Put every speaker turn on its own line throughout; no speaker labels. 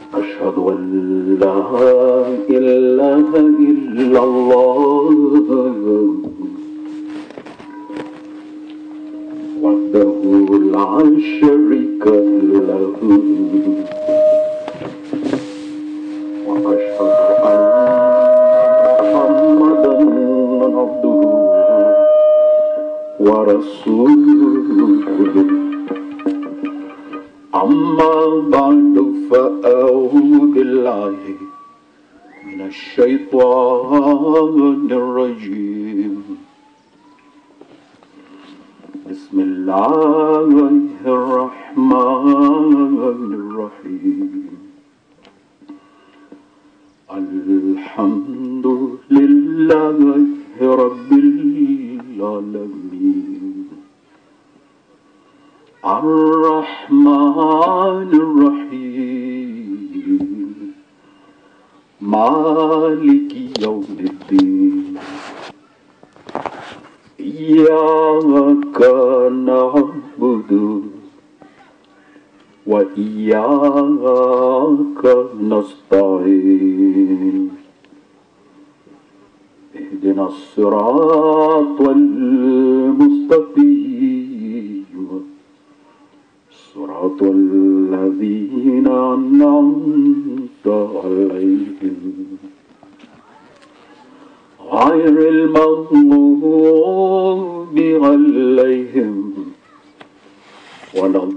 أشهد أن لا إله إلا الله وحده لا شريك له وأشهد أن محمدا عبده ورسوله أما بعد فأعوذ بالله من الشيطان الرجيم بسم الله الرحمن الرحيم الحمد لله رب العالمين الرحمن الرحيم مالك يوم الدين إياك نعبد وإياك نستعين اهدنا الصراط المستقيم صراط الذين أنعمت عليهم غير المغضوب عليهم ولا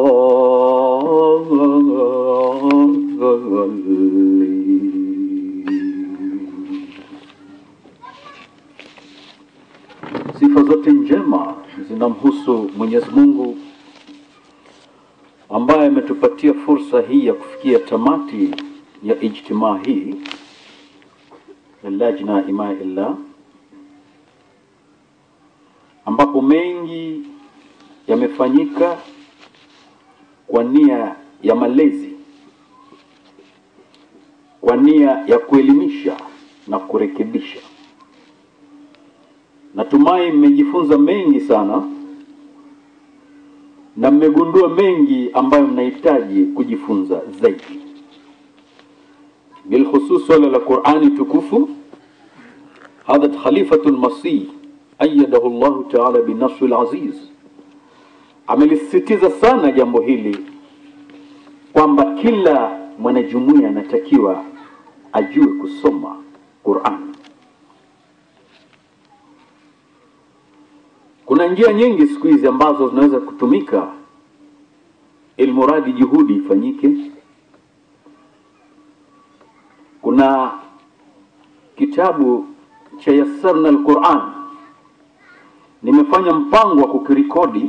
الضالين Sifa zote njema zinamhusu Mwenyezi Mungu ambaye ametupatia fursa hii ya kufikia tamati ya ijtimaa hii ya Lajna Ima Illah, ambapo mengi yamefanyika kwa nia ya malezi, kwa nia ya kuelimisha na kurekebisha. Natumai mmejifunza mengi sana na mmegundua mengi ambayo mnahitaji kujifunza zaidi, bilkhusus swala la Qurani tukufu. Hadhat Khalifatu lmasih ayadahu llahu taala binasri laziz amelisisitiza sana jambo hili kwamba kila mwanajumuiya anatakiwa ajue kusoma Qurani. Kuna njia nyingi siku hizi ambazo zinaweza kutumika ilmuradi juhudi ifanyike. Kuna kitabu cha Yassarna Alquran, nimefanya mpango wa kukirekodi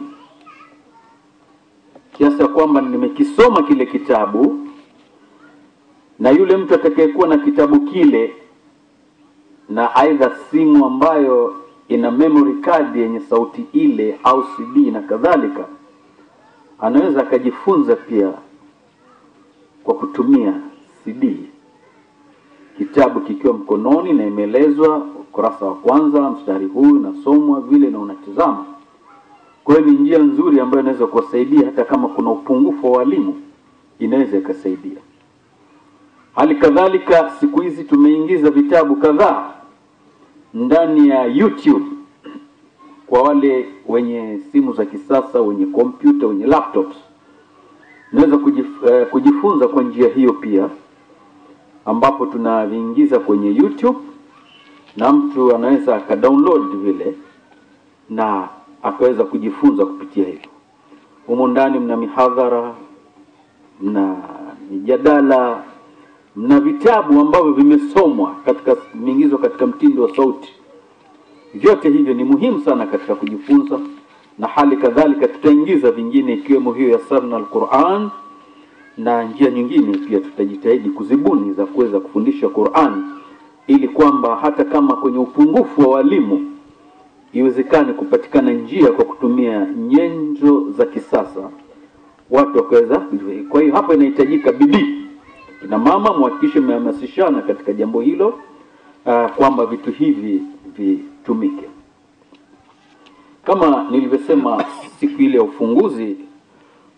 kiasi ya kwamba nimekisoma kile kitabu, na yule mtu atakayekuwa na kitabu kile na aidha simu ambayo ina memory card yenye sauti ile au CD na kadhalika, anaweza akajifunza pia kwa kutumia CD, kitabu kikiwa mkononi na imeelezwa ukurasa wa kwanza, mstari huu nasomwa vile na unatizama. Kwa hiyo ni njia nzuri ambayo inaweza kuwasaidia hata kama kuna upungufu wa walimu, inaweza ikasaidia. Hali kadhalika, siku hizi tumeingiza vitabu kadhaa ndani ya YouTube kwa wale wenye simu za kisasa, wenye kompyuta, wenye laptops, naweza kujif, uh, kujifunza kwa njia hiyo pia, ambapo tunaviingiza kwenye YouTube na mtu anaweza akadownload vile na akaweza kujifunza kupitia hivyo. Humo ndani mna mihadhara, mna mijadala, mna vitabu ambavyo vimesomwa katika vimeingizwa katika mtindo wa sauti. Vyote hivyo ni muhimu sana katika kujifunza, na hali kadhalika tutaingiza vingine ikiwemo hiyo ya Sarna al-Quran na njia nyingine pia tutajitahidi kuzibuni za kuweza kufundisha Qur'an, ili kwamba hata kama kwenye upungufu wa walimu iwezekane kupatikana njia kwa kutumia nyenzo za kisasa watu wakaweza. Kwa hiyo hapa inahitajika bidii. Kina mama muhakikishe mmehamasishana katika jambo hilo, uh, kwamba vitu hivi vitumike. Kama nilivyosema siku ile ya ufunguzi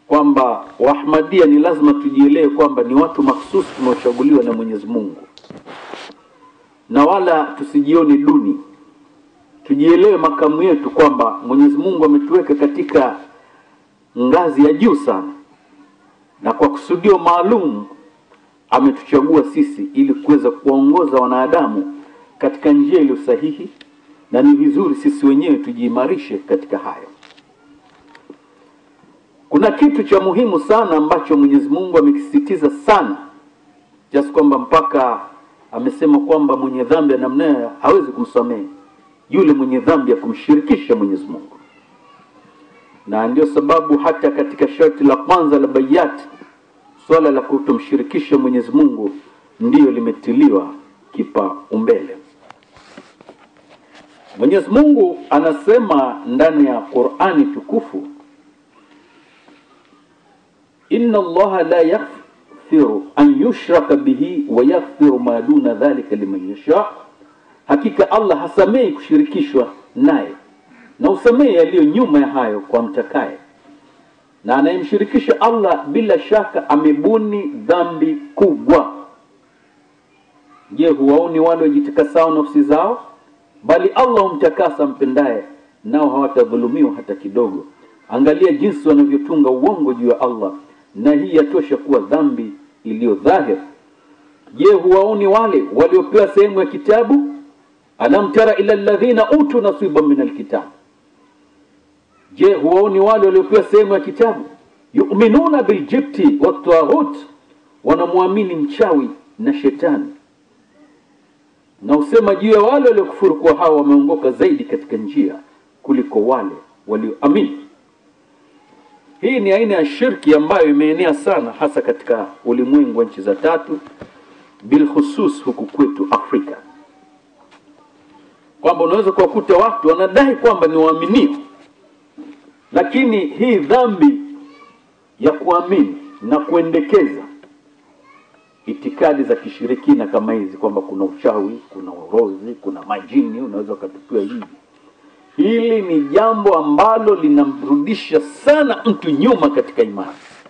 kwamba Waahmadia ni lazima tujielewe kwamba ni watu mahsusi tunaochaguliwa na Mwenyezi Mungu, na wala tusijione duni. Tujielewe makamu yetu kwamba Mwenyezi Mungu ametuweka katika ngazi ya juu sana, na kwa kusudio maalum ametuchagua sisi ili kuweza kuwaongoza wanadamu katika njia iliyo sahihi, na ni vizuri sisi wenyewe tujiimarishe katika hayo. Kuna kitu cha muhimu sana ambacho Mwenyezi Mungu amekisisitiza sana kiasi kwamba mpaka amesema kwamba mwenye dhambi ya namna hiyo hawezi kumsamehe yule mwenye dhambi ya kumshirikisha Mwenyezi Mungu, na ndio sababu hata katika sharti la kwanza la bayati swala la kutomshirikisha Mwenyezi Mungu ndiyo limetiliwa kipaumbele. Mwenyezi Mungu anasema ndani ya Qur'ani tukufu, inna Allaha la yaghfiru an yushraka bihi wa yaghfiru ma duna dhalika liman yasha, hakika Allah hasamehi kushirikishwa naye na usamehe yaliyo nyuma ya hayo kwa mtakaye na anayemshirikisha Allah bila shaka amebuni dhambi kubwa. Je, huwaoni wale wajitakasao nafsi zao? Bali Allah humtakasa mpendaye, nao hawatadhulumiwa hata kidogo. Angalia jinsi wanavyotunga uongo juu ya Allah, na hii yatosha kuwa dhambi iliyo dhahir. Je, huwaoni wale waliopewa sehemu ya kitabu? Alam tara ila alladhina utu nasiban min alkitab Je, huwaoni wale waliopewa sehemu ya kitabu? yuminuna biljibti wataghut, wanamwamini mchawi na shetani, na usema juu ya wale waliokufuru kuwa hao wameongoka zaidi katika njia kuliko wale walioamini. Hii ni aina ya shirki ambayo imeenea sana hasa katika ulimwengu wa nchi za tatu, bilkhusus huku kwetu Afrika, kwamba unaweza kuwakuta watu wanadai kwamba ni waaminio lakini hii dhambi ya kuamini na kuendekeza itikadi za kishirikina kama hizi kwamba kuna uchawi, kuna urozi, kuna majini, unaweza ukatupiwa hivi, hili ni jambo ambalo linamrudisha sana mtu nyuma katika imani,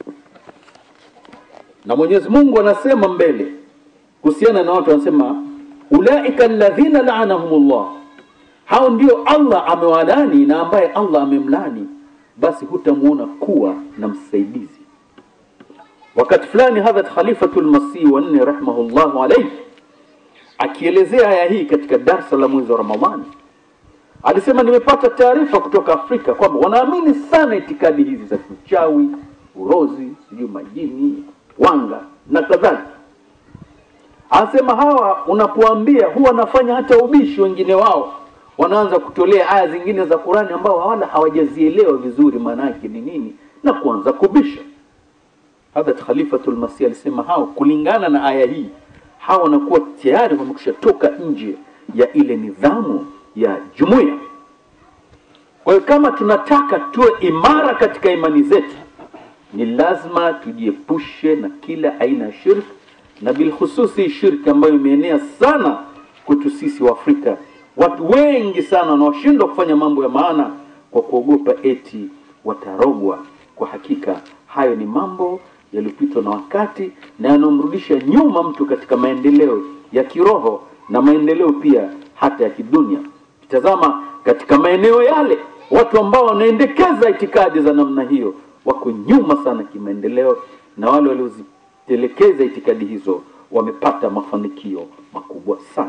na Mwenyezi Mungu anasema mbele kuhusiana na watu, anasema ulaika alladhina la'anahumullah, hao ndio Allah amewalani na ambaye Allah amemlani basi hutamuona kuwa na msaidizi. Wakati fulani Hadhrat Khalifatul Masih wa nne rahimahullahu alayhi akielezea aya hii katika darsa la mwezi wa Ramadhani alisema, nimepata taarifa kutoka Afrika kwamba wanaamini sana itikadi hizi za kiuchawi, urozi, sijui majini, wanga na kadhalika. Anasema hawa unapoambia huwa wanafanya hata ubishi wengine wao wanaanza kutolea aya zingine za Qurani ambao wala hawajazielewa vizuri maana yake ni nini na kuanza kubisha. Hadrat Khalifatul Masih alisema hao, kulingana na aya hii, hawa wanakuwa tayari wamekusha toka nje ya ile nidhamu ya jumuiya. Kwa hiyo kama tunataka tuwe imara katika imani zetu, ni lazima tujiepushe na kila aina ya shirki, na bilhususi shirki ambayo imeenea sana kwetu sisi wa Afrika watu wengi sana wanaoshindwa kufanya mambo ya maana kwa kuogopa eti watarogwa. Kwa hakika hayo ni mambo yaliyopitwa na wakati na yanamrudisha nyuma mtu katika maendeleo ya kiroho na maendeleo pia hata ya kidunia. Tazama katika maeneo yale, watu ambao wanaendekeza itikadi za namna hiyo wako nyuma sana kimaendeleo, na wale waliozitelekeza itikadi hizo wamepata mafanikio makubwa sana.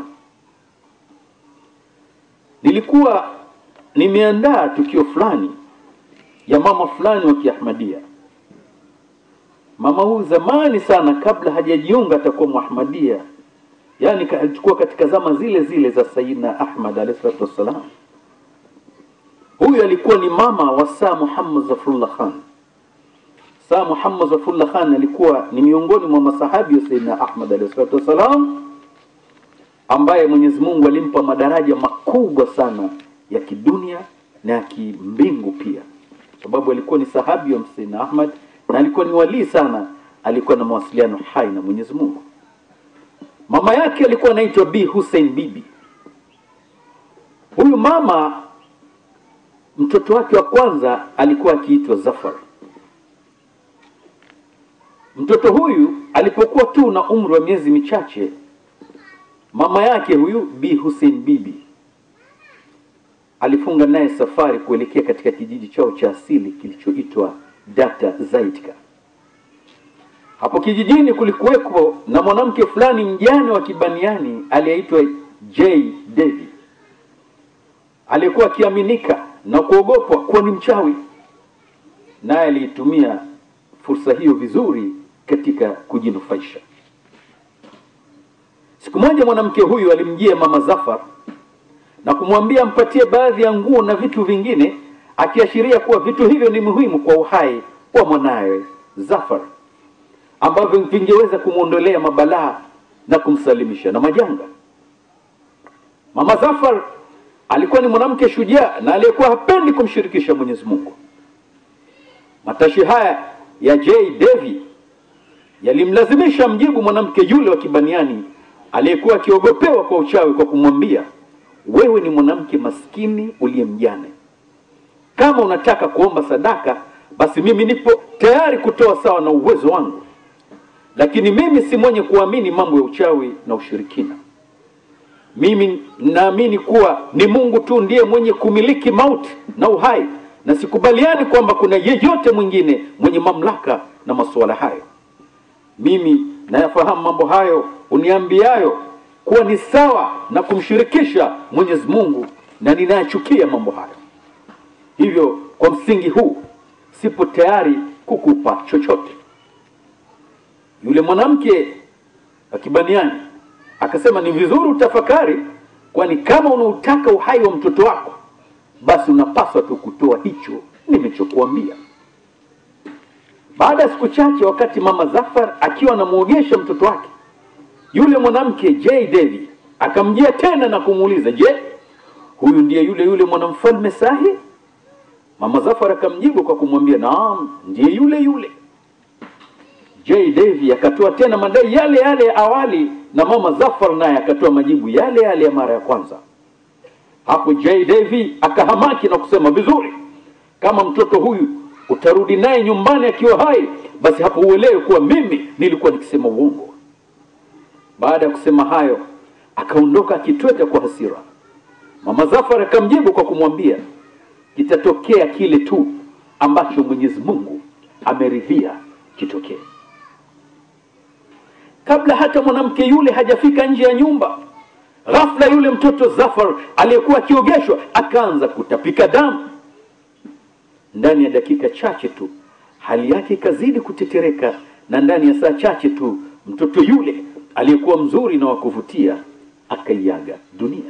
Nilikuwa nimeandaa tukio fulani ya mama fulani wa Kiahmadia. Mama huyu zamani sana, kabla hajajiunga atakuwa Muahmadia, yaani alikuwa katika zama zile zile za Sayyidina Ahmad alayhi salatu wassalam. Huyu alikuwa ni mama wa Saa Muhammad Zafrullah Khan. Saa Muhammad Zafrullah Khan alikuwa ni miongoni mwa masahabi wa Sayyidina Ahmad alayhi salatu wassalam ambaye Mwenyezi Mungu alimpa madaraja makubwa sana ya kidunia na ya kimbingu pia, sababu alikuwa ni sahabi wa Sayyidina Ahmad na alikuwa ni walii sana, alikuwa na mawasiliano hai na Mwenyezi Mungu. Mama yake alikuwa anaitwa Bi Hussein Bibi. Huyu mama mtoto wake wa kwanza alikuwa akiitwa Zafar, mtoto huyu alipokuwa tu na umri wa miezi michache mama yake huyu bi Hussein bibi alifunga naye safari kuelekea katika kijiji chao cha asili kilichoitwa Data Zaidka. Hapo kijijini kulikuweko na mwanamke fulani mjane wa Kibaniani aliyeitwa J Devi, aliyekuwa akiaminika na kuogopwa kuwa ni mchawi, naye aliitumia fursa hiyo vizuri katika kujinufaisha. Siku moja mwanamke huyu alimjia mama Zafar na kumwambia ampatie baadhi ya nguo na vitu vingine, akiashiria kuwa vitu hivyo ni muhimu kwa uhai wa mwanawe Zafar, ambavyo vingeweza kumwondolea mabalaa na kumsalimisha na majanga. Mama Zafar alikuwa ni mwanamke shujaa na aliyekuwa hapendi kumshirikisha Mwenyezi Mungu. Matashi haya ya J Devi yalimlazimisha mjibu mwanamke yule wa Kibaniani aliyekuwa akiogopewa kwa uchawi kwa kumwambia, wewe ni mwanamke maskini uliye mjane. Kama unataka kuomba sadaka, basi mimi nipo tayari kutoa sawa na uwezo wangu, lakini mimi si mwenye kuamini mambo ya uchawi na ushirikina. Mimi naamini kuwa ni Mungu tu ndiye mwenye kumiliki mauti na uhai, na sikubaliani kwamba kuna yeyote mwingine mwenye mamlaka na masuala hayo. Mimi nayafahamu mambo hayo uniambiayo kuwa ni sawa na kumshirikisha Mwenyezi Mungu, na ninayachukia mambo hayo. Hivyo kwa msingi huu sipo tayari kukupa chochote. Yule mwanamke wa Kibaniani akasema, ni vizuri utafakari, kwani kama unautaka uhai wa mtoto wako, basi unapaswa tu kutoa hicho nimechokuambia. Baada ya siku chache, wakati mama Zafar akiwa anamwogesha mtoto wake, yule mwanamke J Devi akamjia tena na kumuuliza, je, huyu ndiye yule yule mwanamfalme Sahi? Mama Zafar akamjibu kwa kumwambia, naam, ndiye yule yule. J Devi akatoa tena madai yale yale ya awali, na mama Zafar naye akatoa majibu yale yale ya mara ya kwanza. Hapo J Devi akahamaki na kusema, vizuri, kama mtoto huyu utarudi naye nyumbani akiwa hai, basi hapo uelewe kuwa mimi nilikuwa nikisema uongo. Baada ya kusema hayo, akaondoka akitweka kwa hasira. Mama Zafar akamjibu kwa kumwambia, kitatokea kile tu ambacho Mwenyezi Mungu ameridhia kitokee. Kabla hata mwanamke yule hajafika nje ya nyumba, ghafla yule mtoto Zafar aliyekuwa akiogeshwa akaanza kutapika damu. Ndani ya dakika chache tu hali yake ikazidi kutetereka, na ndani ya saa chache tu mtoto yule aliyekuwa mzuri na wa kuvutia akaiaga dunia.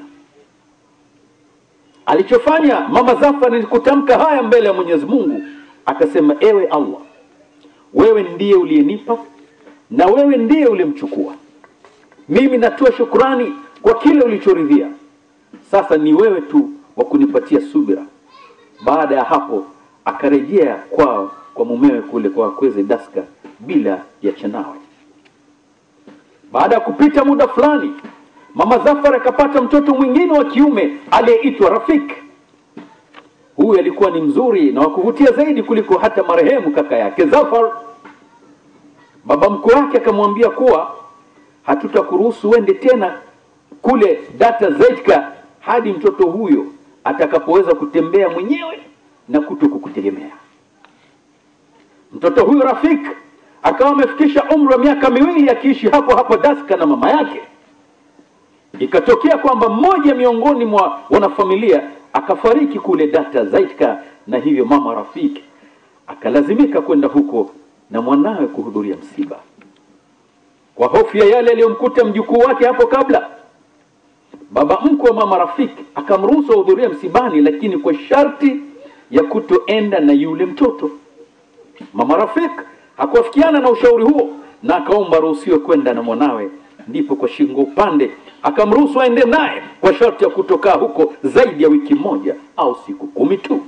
Alichofanya mama Zafar ni kutamka haya mbele ya Mwenyezi Mungu, akasema: ewe Allah, wewe ndiye uliyenipa na wewe ndiye ulimchukua. Mimi natoa shukrani kwa kile ulichoridhia. Sasa ni wewe tu wa kunipatia subira. Baada ya hapo akarejea kwao kwa mumewe kule kwa wakweze Daska bila ya chanawe. Baada ya kupita muda fulani, mama Zafar akapata mtoto mwingine wa kiume aliyeitwa Rafik. Huyu alikuwa ni mzuri na wa kuvutia zaidi kuliko hata marehemu kaka yake Zafar. Baba mkwe wake akamwambia kuwa hatutakuruhusu uende tena kule Data Zaidka hadi mtoto huyo atakapoweza kutembea mwenyewe na kuto kukutegemea. Mtoto huyo Rafik akawa amefikisha umri wa miaka miwili akiishi hapo hapo Daska na mama yake. Ikatokea kwamba mmoja miongoni mwa wanafamilia akafariki kule Data Zaidka, na hivyo mama Rafik akalazimika kwenda huko na mwanawe kuhudhuria msiba. Kwa hofu ya yale aliyomkuta mjukuu wake hapo kabla, baba mkwe wa mama Rafik akamruhusu ahudhuria msibani, lakini kwa sharti ya kutoenda na yule mtoto. Mama Rafik hakuafikiana na ushauri huo na akaomba ruhusiwe kwenda na mwanawe. Ndipo kwa shingo upande akamruhusu aende naye kwa sharti ya kutokaa huko zaidi ya wiki moja au siku kumi tu.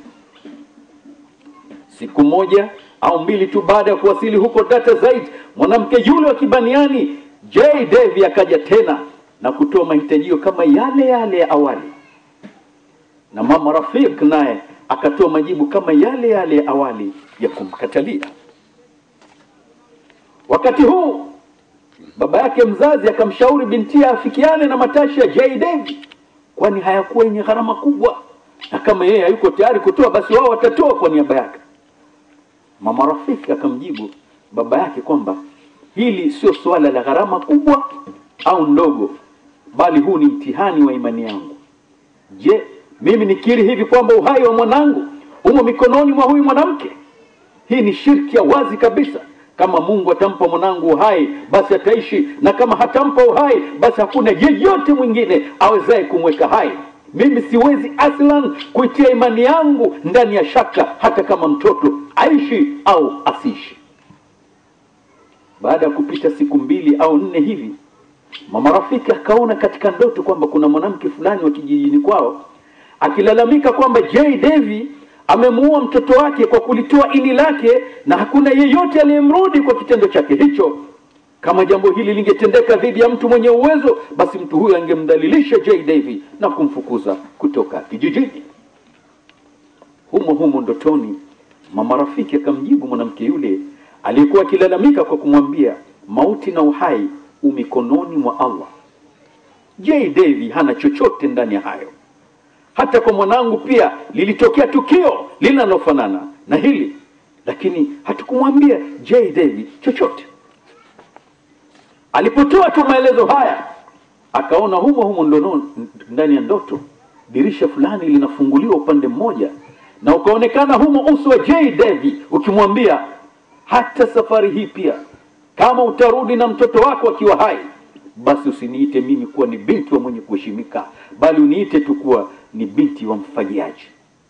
Siku moja au mbili tu baada ya kuwasili huko Data Zaid, mwanamke yule wa Kibaniani J Devi akaja tena na kutoa mahitajio kama yale yale ya awali, na mama Rafik naye akatoa majibu kama yale yale ya awali ya kumkatalia. wakati huu baba yake mzazi akamshauri binti afikiane na matashi ya J David kwani hayakuwa yenye gharama kubwa na kama yeye hayuko tayari kutoa basi wao watatoa kwa niaba yake mama rafiki akamjibu baba yake kwamba hili sio suala la gharama kubwa au ndogo bali huu ni mtihani wa imani yangu je mimi nikiri hivi kwamba uhai wa mwanangu umo mikononi mwa huyu mwanamke hii ni shirki ya wazi kabisa kama mungu atampa mwanangu uhai basi ataishi na kama hatampa uhai basi hakuna yeyote mwingine awezaye kumweka hai mimi siwezi aslan kuitia imani yangu ndani ya shaka hata kama mtoto aishi au asiishi baada ya kupita siku mbili au nne hivi mama rafiki akaona katika ndoto kwamba kuna mwanamke fulani wa kijijini kwao akilalamika kwamba j devi amemuua mtoto wake kwa kulitoa ini lake na hakuna yeyote aliyemrudi kwa kitendo chake hicho kama jambo hili lingetendeka dhidi ya mtu mwenye uwezo basi mtu huyo angemdhalilisha j devi na kumfukuza kutoka kijijini humo humo ndotoni mama rafiki akamjibu mwanamke yule aliyekuwa akilalamika kwa kumwambia mauti na uhai u mikononi mwa allah j devi hana chochote ndani ya hayo hata kwa mwanangu pia lilitokea tukio linalofanana na hili lakini hatukumwambia j david chochote alipotoa tu maelezo haya akaona humo humo ndono, ndani ya ndoto dirisha fulani linafunguliwa upande mmoja na ukaonekana humo uso wa j david ukimwambia hata safari hii pia kama utarudi na mtoto wako akiwa hai basi usiniite mimi kuwa ni binti wa mwenye kuheshimika bali uniite tu kuwa ni binti wa mfanyiaji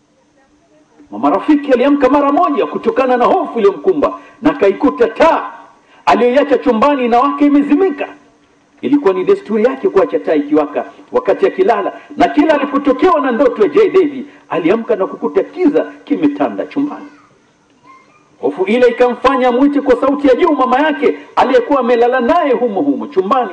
mama rafiki aliamka mara moja kutokana na hofu iliyomkumba na akaikuta taa aliyoiacha chumbani na wake imezimika ilikuwa ni desturi yake kuacha taa ikiwaka wakati akilala na kila alipotokewa na ndoto ya j david aliamka na kukuta kiza kimetanda chumbani hofu ile ikamfanya amwite kwa sauti ya juu mama yake aliyekuwa amelala naye humo humo chumbani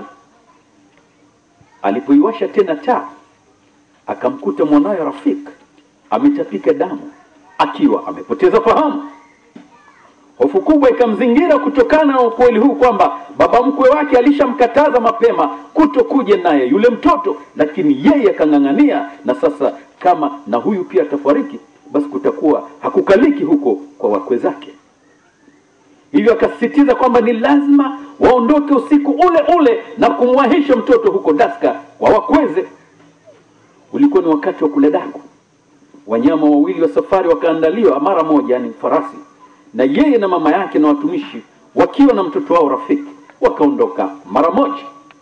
alipoiwasha tena taa akamkuta mwanawe rafik ametapika damu akiwa amepoteza fahamu hofu kubwa ikamzingira kutokana na ukweli huu kwamba baba mkwe wake alishamkataza mapema kutokuja naye yule mtoto lakini yeye akang'ang'ania na sasa kama na huyu pia atafariki basi kutakuwa hakukaliki huko kwa wakwe zake hivyo akasisitiza kwamba ni lazima waondoke usiku ule ule na kumwahisha mtoto huko daska kwa wakweze ulikuwa ni wakati wa kula daku wanyama wawili wa safari wakaandaliwa mara moja yani farasi na yeye na mama yake na watumishi wakiwa na mtoto wao rafiki wakaondoka mara moja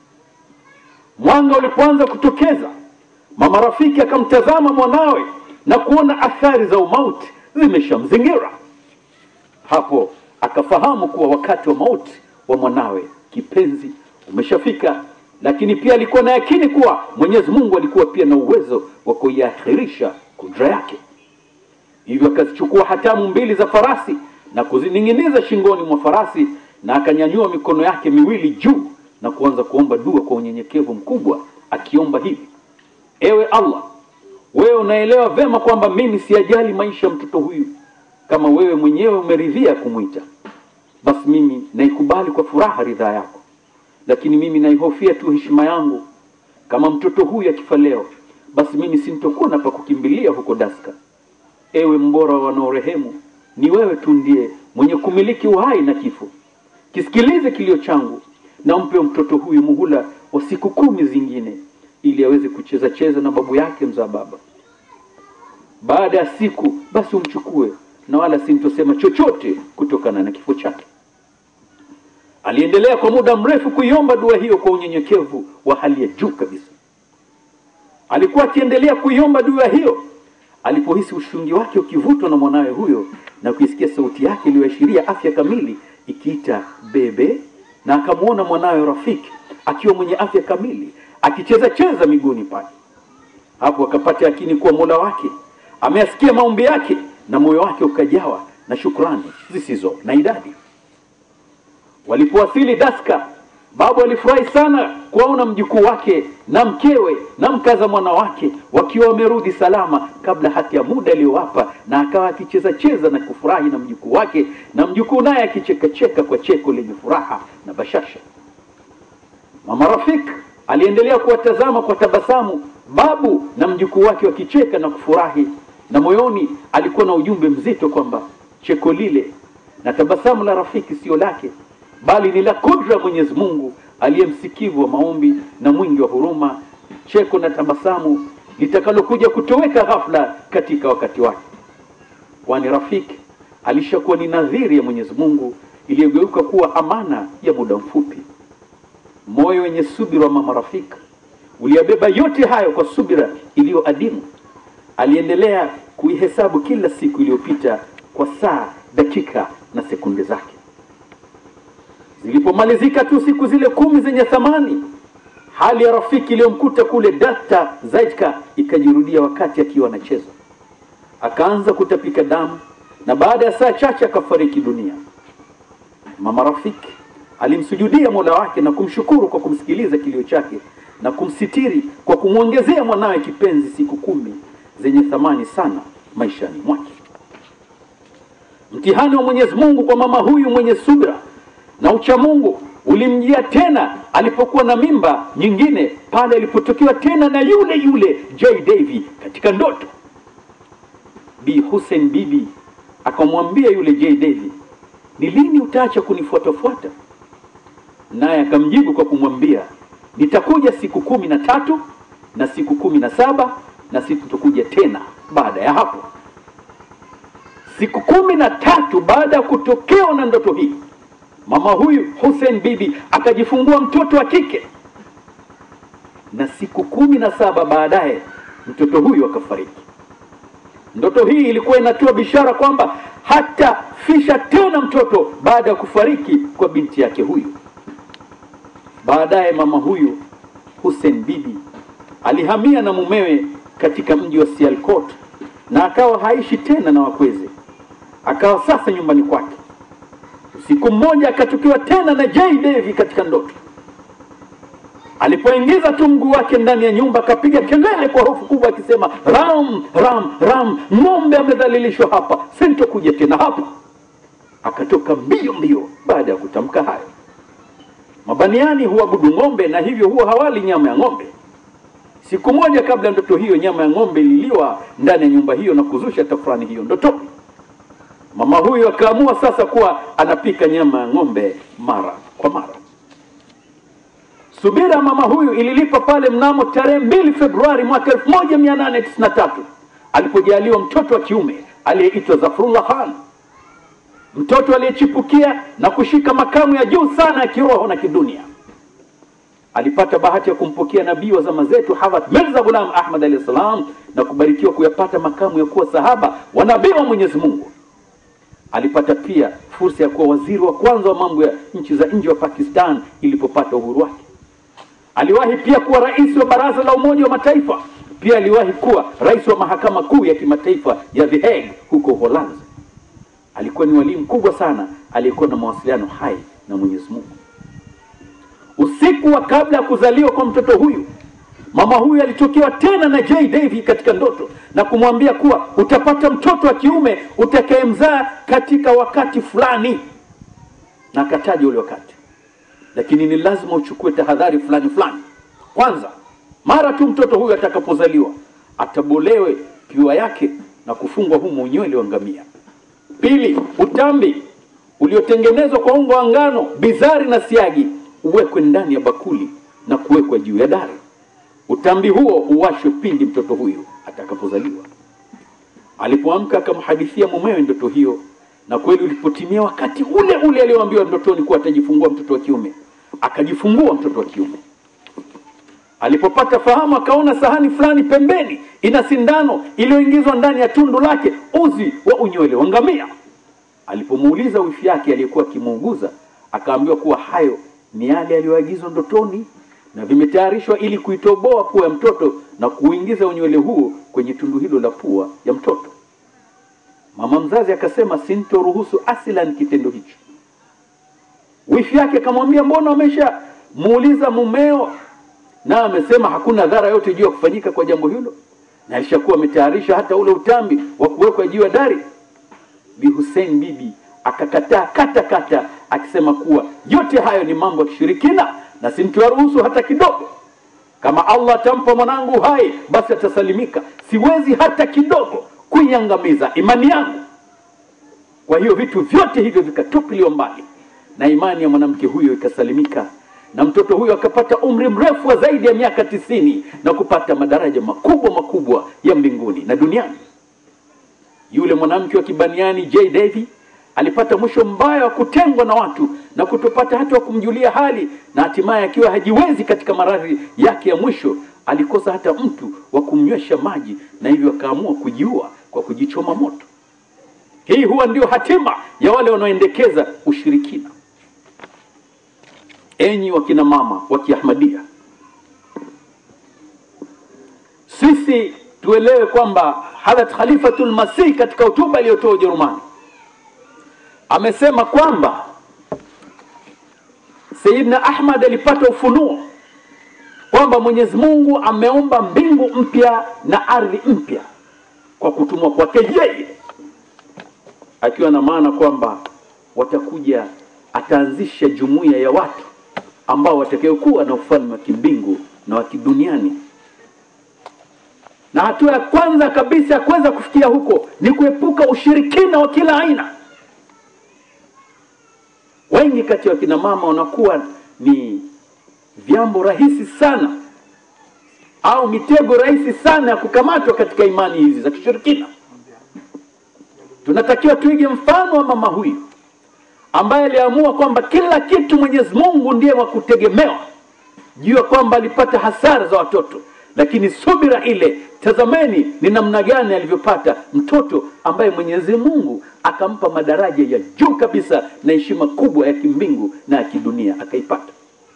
mwanga ulipoanza kutokeza mama rafiki akamtazama mwanawe na kuona athari za umauti zimeshamzingira hapo akafahamu kuwa wakati wa mauti wa mwanawe kipenzi umeshafika lakini pia alikuwa na yakini kuwa mwenyezi mungu alikuwa pia na uwezo wa kuiakhirisha kudra yake hivyo akazichukua hatamu mbili za farasi na kuzining'iniza shingoni mwa farasi na akanyanyua mikono yake miwili juu na kuanza kuomba dua kwa unyenyekevu mkubwa akiomba hivi ewe allah wewe unaelewa vema kwamba mimi siyajali maisha ya mtoto huyu kama wewe mwenyewe umeridhia kumwita basi mimi naikubali kwa furaha ridhaa yako lakini mimi naihofia tu heshima yangu kama mtoto huyu akifa leo basi mimi sintokuwa na pa kukimbilia huko daska ewe mbora wa wanaorehemu ni wewe tu ndiye mwenye kumiliki uhai na kifo kisikilize kilio changu na mpe mtoto huyu muhula wa siku kumi zingine ili aweze kucheza cheza na babu yake mzaa baba baada ya siku basi umchukue na wala sintosema chochote kutokana na kifo chake aliendelea kwa muda mrefu kuiomba dua hiyo kwa unyenyekevu wa hali ya juu kabisa alikuwa akiendelea kuiomba dua hiyo alipohisi ushungi wake ukivutwa na mwanawe huyo na kuisikia sauti yake iliyoashiria afya kamili ikiita bebe na akamwona mwanawe rafiki akiwa mwenye afya kamili akicheza cheza miguuni pake hapo akapata yakini kuwa mola wake ameyasikia maombi yake na moyo wake ukajawa na shukrani zisizo na idadi walipowasili daska babu alifurahi sana kuwaona mjukuu wake na mkewe na mkaza mwana wake wakiwa wamerudi salama kabla hata ya muda aliyowapa na akawa akicheza cheza na kufurahi na mjukuu wake na mjukuu naye akichekacheka kwa cheko lenye furaha na bashasha mama rafik aliendelea kuwatazama kwa tabasamu babu na mjukuu wake wakicheka na kufurahi na moyoni alikuwa na ujumbe mzito kwamba cheko lile na tabasamu la rafiki sio lake bali ni la kudra mwenyezi mungu aliye msikivu wa maombi na mwingi wa huruma cheko na tabasamu litakalokuja kutoweka ghafla katika wakati wake kwani rafiki alishakuwa ni nadhiri ya mwenyezi mungu iliyogeuka kuwa amana ya muda mfupi moyo wenye subira wa mama rafiki uliyabeba yote hayo kwa subira iliyo adimu aliendelea kuihesabu kila siku iliyopita kwa saa dakika na sekunde zake zilipomalizika tu siku zile kumi zenye thamani hali ya rafiki iliyomkuta kule dakta zaidka ikajirudia wakati akiwa anacheza akaanza kutapika damu na baada ya saa chache akafariki dunia mama rafiki alimsujudia mola wake na kumshukuru kwa kumsikiliza kilio chake na kumsitiri kwa kumwongezea mwanawe kipenzi siku kumi zenye thamani sana maishani mwake mtihani wa mwenyezi mungu kwa mama huyu mwenye subira na uchamungu ulimjia tena alipokuwa na mimba nyingine pale alipotokewa tena na yule yule j davy katika ndoto bi hussein bibi akamwambia yule j davy ni lini utaacha kunifuatafuata naye akamjibu kwa kumwambia nitakuja siku kumi na tatu na siku kumi na saba na sitokuja tena baada ya hapo siku kumi na tatu baada ya kutokewa na ndoto hii mama huyu Hussein bibi akajifungua mtoto wa kike na siku kumi na saba baadaye mtoto huyu akafariki ndoto hii ilikuwa inatoa bishara kwamba hatafisha tena mtoto baada ya kufariki kwa binti yake huyu baadaye mama huyu Hussein bibi alihamia na mumewe katika mji wa Sialkot na akawa haishi tena na wakweze akawa sasa nyumbani kwake usiku mmoja akatukiwa tena na J Devi katika ndoto alipoingiza tu mguu wake ndani ya nyumba akapiga kelele kwa hofu kubwa akisema ram ram ram ng'ombe amedhalilishwa hapa sintokuja tena hapa akatoka mbio mbio baada ya kutamka hayo mabaniani huabudu ng'ombe na hivyo huwa hawali nyama ya ng'ombe siku moja kabla ndoto hiyo nyama ya ng'ombe ililiwa ndani ya nyumba hiyo na kuzusha tafurani hiyo ndotoni mama huyu akaamua sasa kuwa anapika nyama ya ng'ombe mara kwa mara subira mama huyu ililipa pale mnamo tarehe mbili februari mwaka 1893 alipojaliwa mtoto wa kiume aliyeitwa zafrullah khan mtoto aliyechipukia na kushika makamu ya juu sana ya kiroho na kidunia alipata bahati ya kumpokea nabii wa zama zetu Hadhrat Mirza Ghulam Ahmad alayhi salam na kubarikiwa kuyapata makamu ya kuwa sahaba wa nabii wa Mwenyezi Mungu. Alipata pia fursa ya kuwa waziri wa kwanza wa mambo ya nchi za nje wa Pakistan ilipopata uhuru wake. Aliwahi pia kuwa rais wa baraza la Umoja wa Mataifa. Pia aliwahi kuwa rais wa mahakama kuu ya kimataifa ya The Hague huko Uholanzi. Alikuwa ni walimu mkubwa sana aliyekuwa na mawasiliano hai na Mwenyezi Mungu. Usiku wa kabla ya kuzaliwa kwa mtoto huyu, mama huyu alitokewa tena na J Davy katika ndoto na kumwambia kuwa utapata mtoto wa kiume utakayemzaa katika wakati fulani, na akataja ule wakati, lakini ni lazima uchukue tahadhari fulani fulani. Kwanza, mara tu mtoto huyu atakapozaliwa, atabolewe piwa yake na kufungwa humo unywele wa ngamia. Pili, utambi uliotengenezwa kwa unga wa ngano, bizari na siagi uwekwe ndani ya bakuli na kuwekwa juu ya dari. Utambi huo uwashwe pindi mtoto huyo atakapozaliwa. Alipoamka akamhadithia mumewe ndoto hiyo, na kweli ulipotimia wakati ule ule alioambiwa ndotoni kuwa atajifungua mtoto wa kiume, akajifungua mtoto wa kiume. Alipopata fahamu, akaona sahani fulani pembeni ina sindano iliyoingizwa ndani ya tundu lake, uzi wa unywele wa ngamia. Alipomuuliza wifi yake aliyekuwa akimuuguza, akaambiwa kuwa hayo ni yale yaliyoagizwa ndotoni na vimetayarishwa ili kuitoboa pua ya mtoto na kuingiza unywele huo kwenye tundu hilo la pua ya mtoto. Mama mzazi akasema, sintoruhusu asilan kitendo hicho. Wifi yake akamwambia, mbona umesha muuliza mumeo na amesema hakuna dhara yote juu ya kufanyika kwa jambo hilo na alishakuwa ametayarisha hata ule utambi wa kuwekwa juu ya dari bi Hussein bibi akakataa kata kata akisema kuwa yote hayo ni mambo ya kishirikina na simkiwaruhusu hata kidogo kama Allah atampa mwanangu hai basi atasalimika siwezi hata kidogo kuiangamiza imani yangu kwa hiyo vitu vyote hivyo vikatupiliwa mbali na imani ya mwanamke huyo ikasalimika na mtoto huyo akapata umri mrefu wa zaidi ya miaka tisini na kupata madaraja makubwa makubwa ya mbinguni na duniani yule mwanamke wa kibaniani J Davy alipata mwisho mbaya wa kutengwa na watu na kutopata hata wa kumjulia hali na hatimaye akiwa hajiwezi katika maradhi yake ya mwisho alikosa hata mtu wa kumnywesha maji na hivyo akaamua kujiua kwa kujichoma moto hii huwa ndio hatima ya wale wanaoendekeza ushirikina enyi wakina mama wa kiahmadia sisi tuelewe kwamba hadrat khalifatul masih katika hotuba iliyotoa ujerumani amesema kwamba sayidna ahmad alipata ufunuo kwamba mwenyezi mungu ameumba mbingu mpya na ardhi mpya kwa kutumwa kwake yeye akiwa na maana kwamba watakuja ataanzisha jumuiya ya watu ambao watakayokuwa na ufalme wa kimbingu na wa kiduniani na hatua ya kwanza kabisa ya kuweza kufikia huko ni kuepuka ushirikina wa kila aina wengi kati ya wakina mama wanakuwa ni vyambo rahisi sana au mitego rahisi sana ya kukamatwa katika imani hizi za kishirikina tunatakiwa tuige mfano wa mama huyu ambaye aliamua kwamba kila kitu mwenyezi mungu ndiye wa kutegemewa juu ya kwamba alipata hasara za watoto lakini subira ile tazameni ni namna gani alivyopata mtoto ambaye mwenyezi mungu akampa madaraja ya juu kabisa na heshima kubwa ya kimbingu na ya kidunia akaipata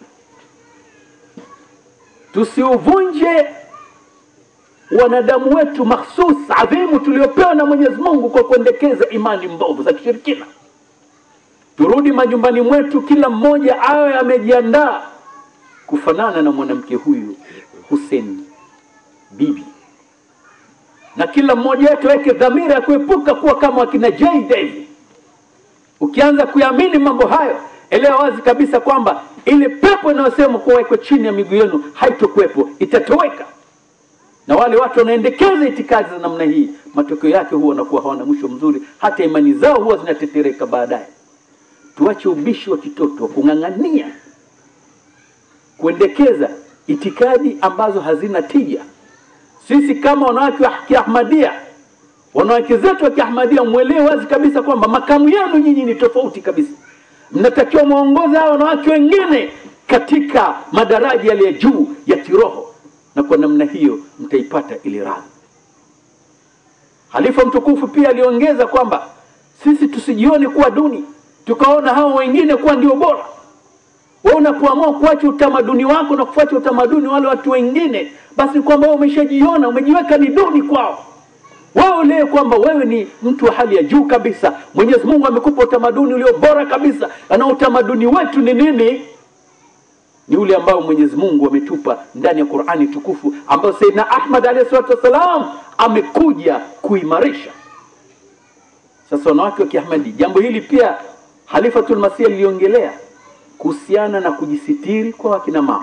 tusiuvunje wanadamu wetu makhsus adhimu tuliopewa na mwenyezi mungu kwa kuendekeza imani mbovu za kishirikina turudi majumbani mwetu kila mmoja awe amejiandaa kufanana na mwanamke huyu Hussein bibi na kila mmoja wetu aweke dhamira ya kuepuka kuwa kama wakina J Davy. Ukianza kuyaamini mambo hayo, elewa wazi kabisa kwamba ile pepo inayosema kuwa iko chini ya miguu yenu haitokuwepo, itatoweka. Na wale watu wanaendekeza itikadi za namna hii, matokeo yake huwa wanakuwa hawana mwisho mzuri, hata imani zao huwa zinatetereka baadaye. Tuache ubishi wa kitoto wa kung'ang'ania kuendekeza itikadi ambazo hazina tija. Sisi kama wanawake wa Kiahmadia, wanawake zetu wa Kiahmadia, mwelewe wazi kabisa kwamba makamu yenu nyinyi ni tofauti kabisa. Mnatakiwa mwongoze hao wanawake wengine katika madaraja yale ya juu ya kiroho, na kwa namna hiyo mtaipata ile radhi. Halifa mtukufu pia aliongeza kwamba sisi tusijione kuwa duni, tukaona hao wengine kuwa ndio bora wewe unapoamua kuacha utamaduni wako na kufuata utamaduni wale watu wengine, basi kwamba wewe umeshajiona umejiweka ni duni kwao. Wewe ulee kwamba wewe ni mtu wa hali ya juu kabisa. Mwenyezi Mungu amekupa utamaduni ulio bora kabisa, na utamaduni wetu ni nini? Ni ule ambao Mwenyezi Mungu ametupa ndani ya Qur'ani tukufu, ambao Sayyidina Ahmad alayhi salatu wassalam amekuja kuimarisha. Sasa wanawake wa Kiahmadi, jambo hili pia Halifatul Masih liliongelea kuhusiana na kujisitiri kwa wakina mama,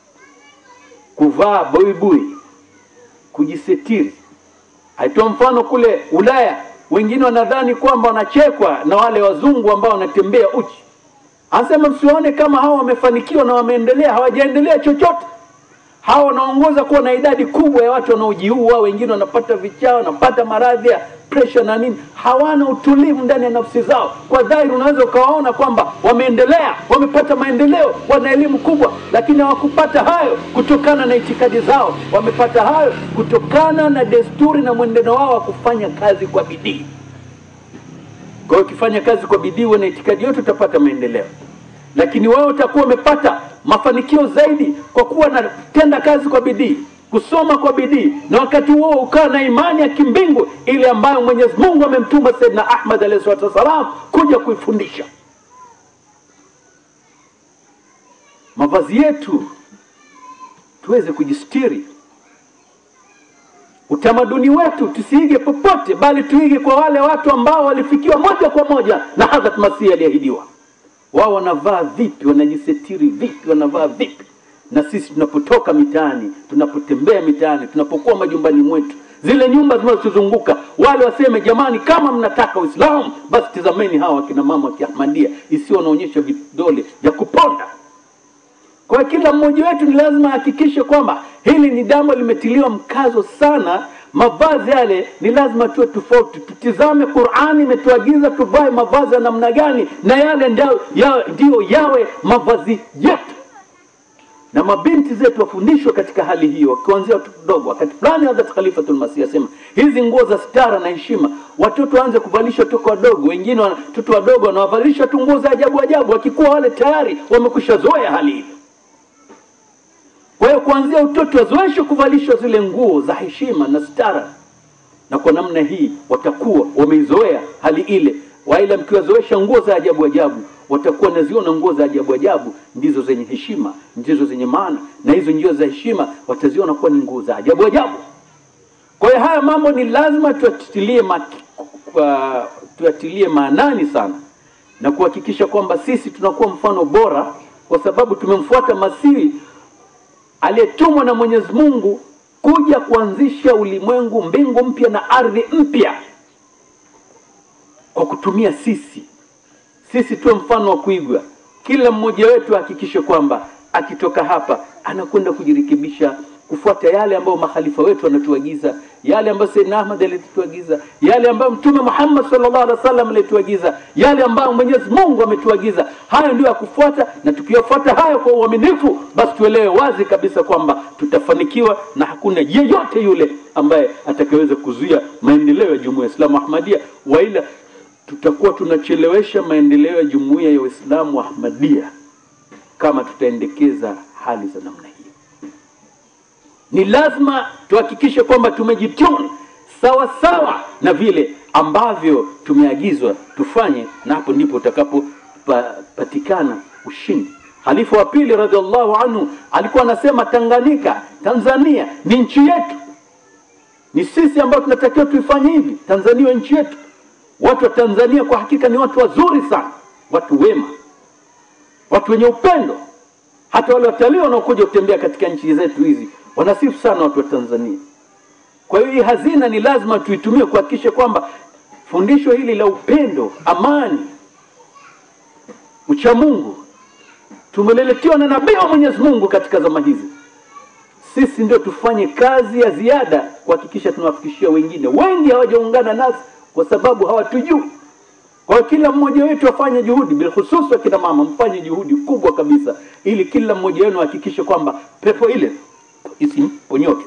kuvaa buibui, kujisitiri. Aitoa mfano kule Ulaya, wengine wanadhani kwamba wanachekwa na wale wazungu ambao wanatembea uchi. Anasema msiwaone kama hawa wamefanikiwa na wameendelea, hawajaendelea chochote. Hawa wanaongoza kuwa na idadi kubwa ya watu wanaojiua, wengine wanapata vichaa, wanapata maradhi ya pressure na nini, hawana utulivu ndani ya nafsi zao. Kwa dhahiri unaweza ukawaona kwamba wameendelea, wamepata maendeleo, wana elimu kubwa, lakini hawakupata hayo kutokana na itikadi zao. Wamepata hayo kutokana na desturi na mwenendo wao wa kufanya kazi kwa bidii. Kwa hiyo ukifanya kazi kwa bidii, uwe na itikadi yote, utapata maendeleo lakini wewe utakuwa umepata mafanikio zaidi kwa kuwa na tenda kazi kwa bidii kusoma kwa bidii na wakati huo ukawa na imani ya kimbingu ile ambayo mwenyezi mungu amemtuma saidna ahmad alahi salatu wassalam kuja kuifundisha mavazi yetu tuweze kujistiri utamaduni wetu tusiige popote bali tuige kwa wale watu ambao walifikiwa moja kwa moja na hadhrat masihi aliahidiwa wao wanavaa vipi wanajisetiri vipi wanavaa vipi na sisi tunapotoka mitaani tunapotembea mitaani tunapokuwa majumbani mwetu zile nyumba zinazotuzunguka wale waseme jamani kama mnataka uislamu basi tizameni hawa wakina mama wa kiahmadia isiyo wanaonyesha vidole vya kuponda kwa kila mmoja wetu ni lazima ahakikishe kwamba hili ni jambo limetiliwa mkazo sana mavazi yale ni lazima tuwe tofauti tutizame qurani imetuagiza tuvae mavazi ya namna gani na yale ndio ya, ndio yawe mavazi yetu na mabinti zetu wafundishwe katika hali hiyo kuanzia watoto dogo wakati fulani hadhat khalifatul masih asema hizi nguo za stara na heshima watoto waanze kuvalisha watoto wadogo wengine watoto wadogo wanawavalisha tu nguo za ajabu ajabu wakikuwa wale tayari wamekwisha zoea hali hiyo kwa hiyo kuanzia utoto wazoeshwe kuvalishwa zile nguo za heshima na stara na kwa namna hii watakuwa wameizoea hali ile waila mkiwazoesha nguo za ajabu ajabu watakuwa naziona nguo za ajabu ajabu ndizo zenye heshima ndizo zenye maana na hizo njio za heshima wataziona kuwa ni nguo za ajabu ajabu kwa hiyo haya mambo ni lazima tuyatilie ma, uh, tuyatilie maanani sana na kuhakikisha kwamba sisi tunakuwa mfano bora kwa sababu tumemfuata masihi aliyetumwa na mwenyezi mungu kuja kuanzisha ulimwengu mbingu mpya na ardhi mpya kwa kutumia sisi sisi tuwe mfano wa kuigwa kila mmoja wetu ahakikishe kwamba akitoka hapa anakwenda kujirekebisha kufuata yale ambayo makhalifa wetu wanatuagiza yale ambayo Sayyidina Ahmad alituagiza yale ambayo Mtume Muhammad sallallahu alaihi wasallam alituagiza yale ambayo Mwenyezi Mungu ametuagiza hayo ndio ya kufuata na tukiyafuata hayo kwa uaminifu basi tuelewe wazi kabisa kwamba tutafanikiwa na hakuna yeyote yule ambaye atakayeweza kuzuia maendeleo ya Jumuiya ya Islamu Ahmadiyya waila tutakuwa tunachelewesha maendeleo ya Jumuiya ya Waislamu Ahmadiyya kama tutaendekeza hali za namna hii ni lazima tuhakikishe kwamba tumejituni sawa sawa na vile ambavyo tumeagizwa tufanye na hapo ndipo utakapopatikana ushindi halifa wa pili radhiallahu anhu alikuwa anasema tanganyika tanzania ni nchi yetu ni sisi ambao tunatakiwa tuifanye hivi tanzania nchi yetu watu wa tanzania kwa hakika ni watu wazuri sana watu wema watu wenye upendo hata wale watalii wanaokuja kutembea katika nchi zetu hizi wanasifu sana watu wa Tanzania. Kwa hiyo hii hazina ni lazima tuitumie kuhakikisha kwamba fundisho hili la upendo, amani, uchamungu tumeleletewa na nabii wa Mwenyezi Mungu katika zama hizi. Sisi ndio tufanye kazi ya ziada kuhakikisha tunawafikishia wengine. Wengi hawajaungana nasi kwa sababu hawatujui. Kwa hiyo kila mmoja wetu afanye juhudi, bilhusus wakina mama, mfanye juhudi kubwa kabisa, ili kila mmoja wenu ahakikishe kwamba pepo ile isimponyoke.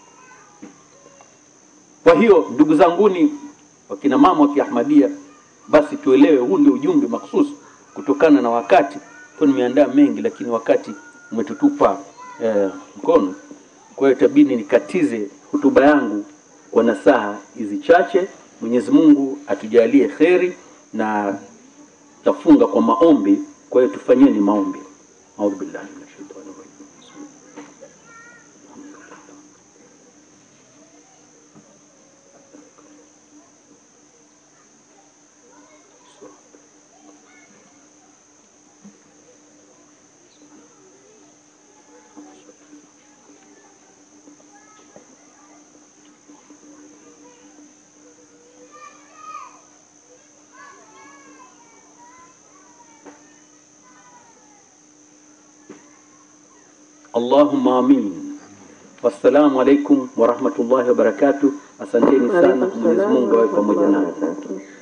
Kwa hiyo ndugu zanguni, wakina mama wa Kiahmadia, basi tuelewe, huu ndio ujumbe maksus kutokana na wakati kwa nimeandaa mengi, lakini wakati umetutupa eh, mkono. Kwa hiyo itabidi nikatize hotuba yangu kwa nasaha hizi chache. Mwenyezi Mungu atujalie kheri na tafunga kwa maombi. Kwa hiyo tufanyeni maombi. Audhu billahi minash shaitani rajim. Allahumma amin. Wassalamu alaikum warahmatullahi wabarakatuh. Asanteni sana, Mwenyezi Mungu awe pamoja nanyi.